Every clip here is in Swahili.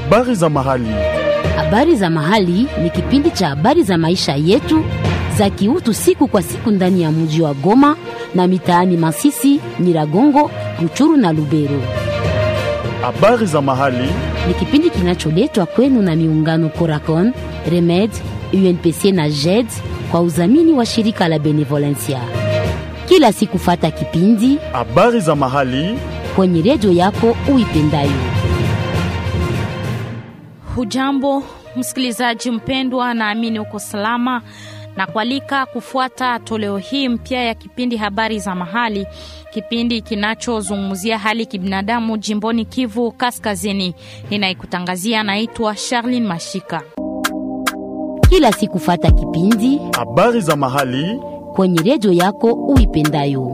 Habari za mahali. Habari za mahali ni kipindi cha habari za maisha yetu za kiutu siku kwa siku ndani ya mji wa Goma na mitaani Masisi, Nyiragongo, Ruchuru na Lubero. Habari za mahali. Ni kipindi kinacholetwa kwenu na miungano Coracon, Remed, UNPC na JED kwa udhamini wa shirika la Benevolencia. Kila siku fata kipindi Habari za mahali. kwenye redio yako uipendayo. Hujambo msikilizaji mpendwa, naamini uko salama na kualika kufuata toleo hii mpya ya kipindi habari za mahali, kipindi kinachozungumzia hali kibinadamu jimboni Kivu Kaskazini. Ninayekutangazia naitwa Charlene Mashika. Kila siku fata kipindi Habari za mahali. kwenye redio yako uipendayo.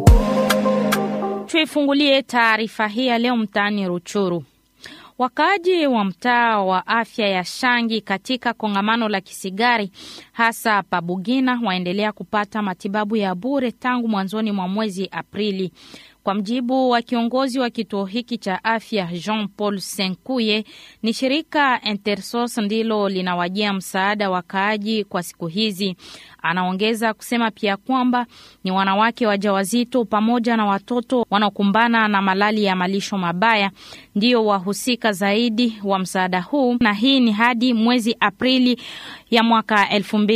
Tuifungulie taarifa hii ya leo mtaani Ruchuru. Wakaaji wa mtaa wa afya ya Shangi katika kongamano la Kisigari hasa Pabugina waendelea kupata matibabu ya bure tangu mwanzoni mwa mwezi Aprili. Kwa mjibu wa kiongozi wa kituo hiki cha afya Jean Paul Senkuye, ni shirika Intersos ndilo linawajia msaada wakaaji kwa siku hizi. Anaongeza kusema pia kwamba ni wanawake wajawazito pamoja na watoto wanaokumbana na malali ya malisho mabaya ndio wahusika zaidi wa msaada huu, na hii ni hadi mwezi Aprili ya mwaka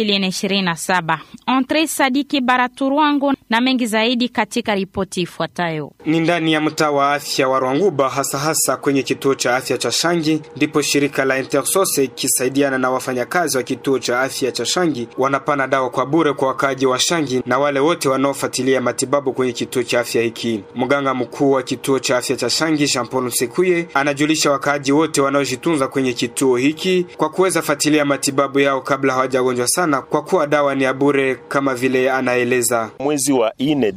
2027. Entre Sadiki Baraturwango na mengi zaidi katika ripoti ifuatayo. Ni ndani ya mtaa wa afya wa Rwanguba, hasa hasa kwenye kituo cha afya cha Shangi, ndipo shirika la Intersose ikisaidiana na wafanyakazi wa kituo cha afya cha Shangi wanapana dawa kwa bure kwa wakaaji wa Shangi na wale wote wanaofuatilia matibabu kwenye kituo cha afya hiki. Mganga mkuu wa kituo cha afya cha Shangi, Jean Paul Msekuye, anajulisha wakaaji wote wanaojitunza kwenye kituo hiki kwa kuweza fuatilia matibabu yao kabla hawajagonjwa sana, kwa kuwa dawa ni ya bure kama vile anaeleza. Mwezi wa ine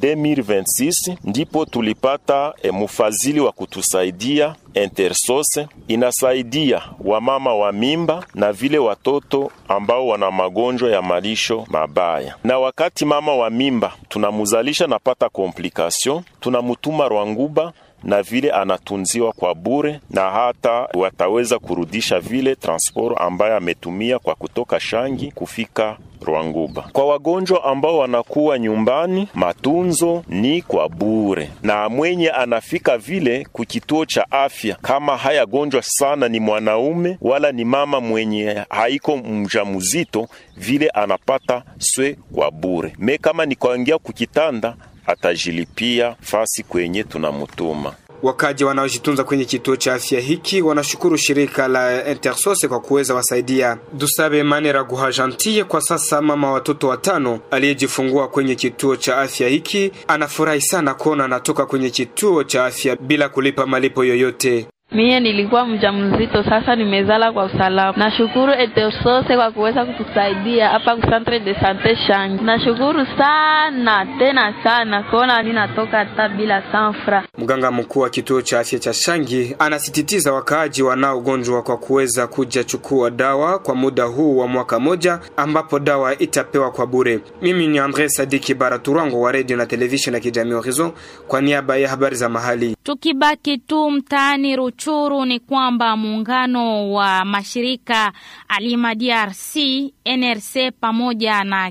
2026 ndipo tulipata e, mfadhili wa kutusaidia Intersose inasaidia wamama wa mimba na vile watoto ambao wana magonjwa ya malisho mabaya. Na wakati mama wa mimba tunamuzalisha napata komplikasyon, tunamutuma Rwanguba na vile anatunziwa kwa bure, na hata wataweza kurudisha vile transport ambayo ametumia kwa kutoka Shangi kufika Rwanguba. Kwa wagonjwa ambao wanakuwa nyumbani, matunzo ni kwa bure, na mwenye anafika vile kukituo cha afya, kama hayagonjwa sana, ni mwanaume wala ni mama mwenye haiko mjamzito, vile anapata swe kwa bure. Me kama ni kuingia kukitanda, atajilipia fasi kwenye tunamutuma. Wakaji wanaojitunza kwenye kituo cha afya hiki wanashukuru shirika la Intersose kwa kuweza wasaidia. Dusabe Manera Guha Gentille, kwa sasa mama watoto watano aliyejifungua kwenye kituo cha afya hiki, anafurahi sana kuona anatoka kwenye kituo cha afya bila kulipa malipo yoyote. Mie nilikuwa mjamzito, sasa nimezala kwa usalama. Nashukuru Etosose kwa kuweza kutusaidia hapa ku centre de sante Shangi. Nashukuru sana tena sana kuona ninatoka hata bila sanfra. Mganga mkuu wa kituo cha afya cha Shangi anasisitiza wakaaji wanaogonjwa kwa kuweza kuja chukua dawa kwa muda huu wa mwaka moja, ambapo dawa itapewa kwa bure. Mimi ni Andre Sadiki Baraturango wa radio na television ya kijamii Horizon kwa niaba ya habari za mahali. Tukibaki tu mtaani Ruchuru ni kwamba muungano wa mashirika Alima DRC, NRC pamoja na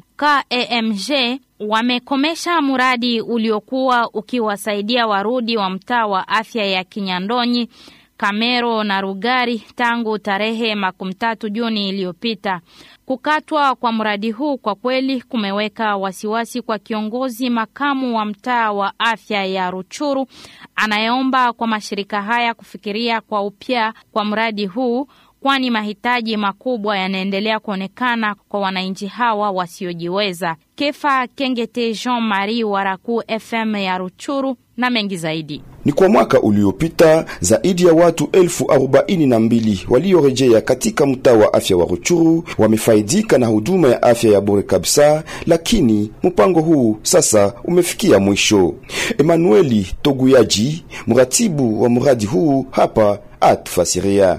KEMG wamekomesha mradi uliokuwa ukiwasaidia warudi wa mtaa wa afya ya Kinyandonyi Kamero na Rugari tangu tarehe makumi tatu Juni iliyopita. Kukatwa kwa mradi huu kwa kweli kumeweka wasiwasi kwa kiongozi makamu wa mtaa wa afya ya Ruchuru anayeomba kwa mashirika haya kufikiria kwa upya kwa mradi huu kwani mahitaji makubwa yanaendelea kuonekana kwa wananchi hawa wasiojiweza. Kefa Kengete Jean Marie Waraku FM ya Ruchuru na mengi zaidi. Ni kwa mwaka uliopita zaidi ya watu elfu arobaini na mbili waliorejea katika mtaa wa afya wa Ruchuru wamefaidika na huduma ya afya ya bure kabisa, lakini mpango huu sasa umefikia mwisho. Emanueli Toguyaji, mratibu wa mradi huu, hapa atufasiria.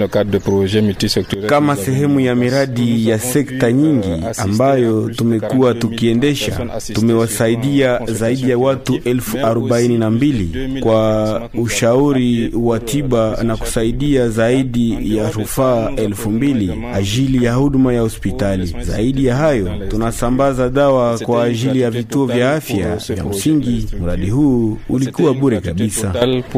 Kama sehemu ya miradi ya sekta nyingi ambayo tumekuwa tukiendesha, tumewasaidia zaidi ya watu elfu arobaini 42 kwa ushauri wa tiba na kusaidia zaidi ya rufaa elfu mbili ajili ya huduma ya hospitali. Zaidi ya hayo, tunasambaza dawa kwa ajili ya vituo vya afya vya msingi. Mradi huu ulikuwa bure kabisa.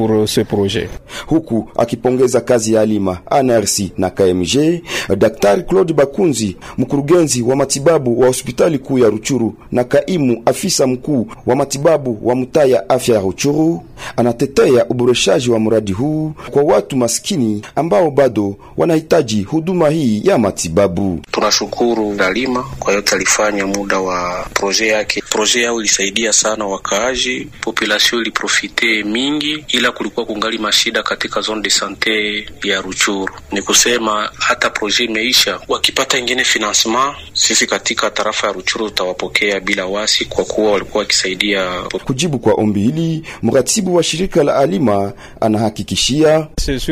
Huku akipongeza kazi ya Alima, ANRC na KMG, Daktari Claude Bakunzi, mkurugenzi wa matibabu wa hospitali kuu ya Ruchuru na kaimu afisa mkuu wa matibabu wa mtaa ya afya ya Ruchuru, anatetea uboreshaji wa mradi huu kwa watu maskini ambao bado wanahitaji huduma hii ya matibabu. Tunashukuru Dalima kwa yote alifanya muda wa proje yake. Proje yao ilisaidia sana wakaaji, population iliprofite mingi, ila kulikuwa kungali mashida katika zone de sante ya Ruchuru. Ni kusema hata proje imeisha, wakipata ingine financement, sisi katika tarafa ya Ruchuru tutawapokea bila wasi, kwa kuwa walikuwa wakisaidia. Kujibu kwa ombi hili, mratibu wa shirika la Alima anahakikishia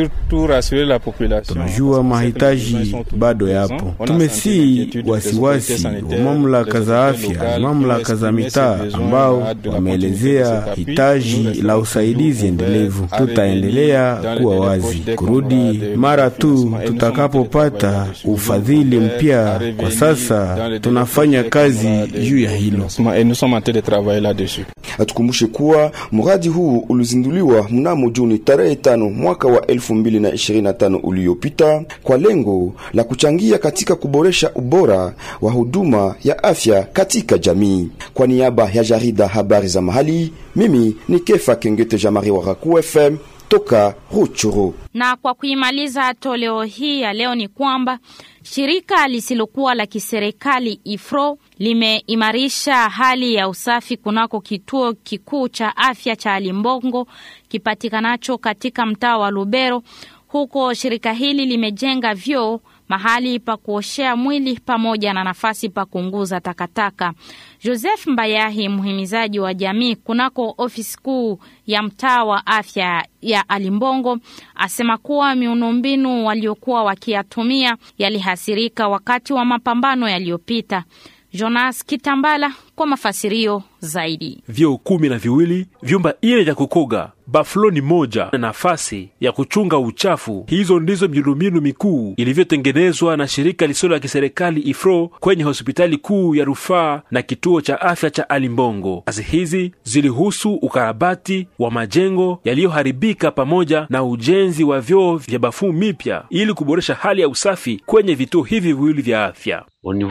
tunajua mahitaji bado yapo. Tumesii wasiwasi wa mamlaka za afya, mamlaka za mitaa ambao wameelezea hitaji la usaidizi endelevu. Tutaendelea kuwa wazi kurudi mara tu tutakapopata ufadhili mpya. Kwa sasa tunafanya kazi juu ya hilo. Atukumbushe kuwa mradi huu ulizinduliwa mnamo Juni tarehe tano mwaka wa 2025 uliopita kwa lengo la kuchangia katika kuboresha ubora wa huduma ya afya katika jamii. Kwa niaba ya jarida habari za mahali, mimi ni Kefa Kengete Jamari wa Raku FM toka Ruchuru. Na kwa kuimaliza toleo hii ya leo ni kwamba shirika lisilokuwa la kiserikali IFRO limeimarisha hali ya usafi kunako kituo kikuu cha afya cha Limbongo kipatikanacho katika mtaa wa Lubero. Huko shirika hili limejenga vyoo, mahali pa kuoshea mwili pamoja na nafasi pa kuunguza takataka. Joseph Mbayahi, mhimizaji wa jamii kunako ofisi kuu ya mtaa wa afya ya Alimbongo, asema kuwa miundombinu waliokuwa wakiyatumia yalihasirika wakati wa mapambano yaliyopita. Jonas Kitambala kwa mafasirio zaidi. Vyoo kumi na viwili, vyumba ine vya kukoga, bafloni moja na nafasi ya kuchunga uchafu. Hizo ndizo miundombinu mikuu ilivyotengenezwa na shirika lisilo la kiserikali IFRO kwenye hospitali kuu ya rufaa na kituo cha afya cha Alimbongo. Kazi hizi zilihusu ukarabati wa majengo yaliyoharibika pamoja na ujenzi wa vyoo vya bafuu mipya ili kuboresha hali ya usafi kwenye vituo hivi viwili vya afya.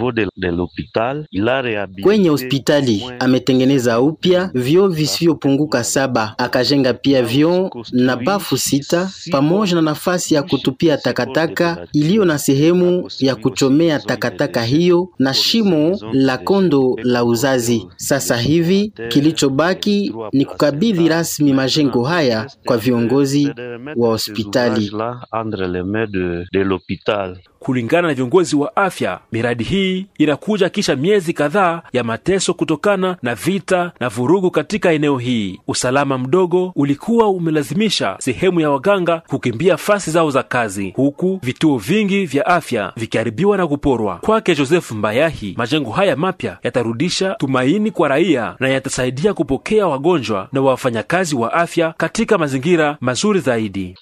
Kwenye hospitali ametengeneza upya vyoo visivyopunguka saba, akajenga pia vyoo na bafu sita pamoja na nafasi ya kutupia takataka iliyo na sehemu ya kuchomea takataka hiyo na shimo la kondo la uzazi. Sasa hivi kilichobaki ni kukabidhi rasmi majengo haya kwa viongozi wa hospitali. Kulingana na viongozi wa afya, miradi hii inakuja kisha miezi kadhaa ya mateso kutokana na vita na vurugu katika eneo hii. Usalama mdogo ulikuwa umelazimisha sehemu ya waganga kukimbia fasi zao za kazi, huku vituo vingi vya afya vikiharibiwa na kuporwa. Kwake Joseph Mbayahi, majengo haya mapya yatarudisha tumaini kwa raia na yatasaidia kupokea wagonjwa na wafanyakazi wa afya katika mazingira mazuri zaidi.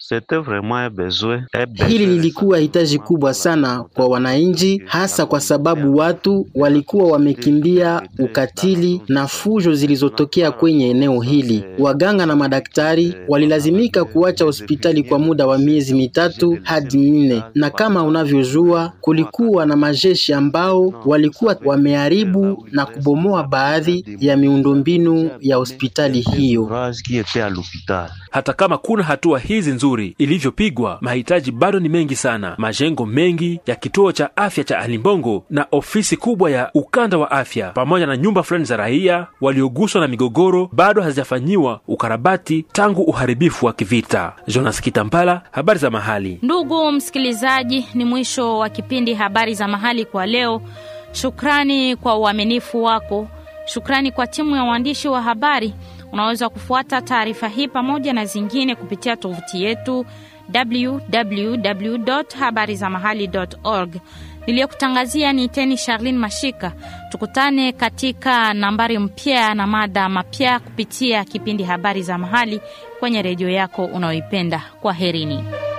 Hili lilikuwa hitaji kubwa sana kwa wananchi, hasa kwa sababu watu walikuwa wamekimbia ukatili na fujo zilizotokea kwenye eneo hili. Waganga na madaktari walilazimika kuacha hospitali kwa muda wa miezi mitatu hadi minne, na kama unavyojua, kulikuwa na majeshi ambao walikuwa wameharibu na kubomoa baadhi ya miundombinu ya hospitali hiyo. Hata kama kuna hatua hizi nzuri ilivyopigwa, mahitaji bado ni mengi sana. Majengo mengi ya kituo cha afya cha Alimbongo na ofisi kubwa ya ukanda wa afya pamoja na nyumba fulani za raia walioguswa na migogoro bado hazijafanyiwa ukarabati tangu uharibifu wa kivita. Jonas Kitambala, habari za mahali. Ndugu msikilizaji, ni mwisho wa kipindi habari za mahali kwa leo. Shukrani kwa uaminifu wako. Shukrani kwa timu ya waandishi wa habari. Unaweza kufuata taarifa hii pamoja na zingine kupitia tovuti yetu www.habarizamahali.org. Niliyokutangazia ni Teni Charlene Mashika. Tukutane katika nambari mpya na mada mapya kupitia kipindi Habari za Mahali kwenye redio yako unayoipenda. Kwa herini.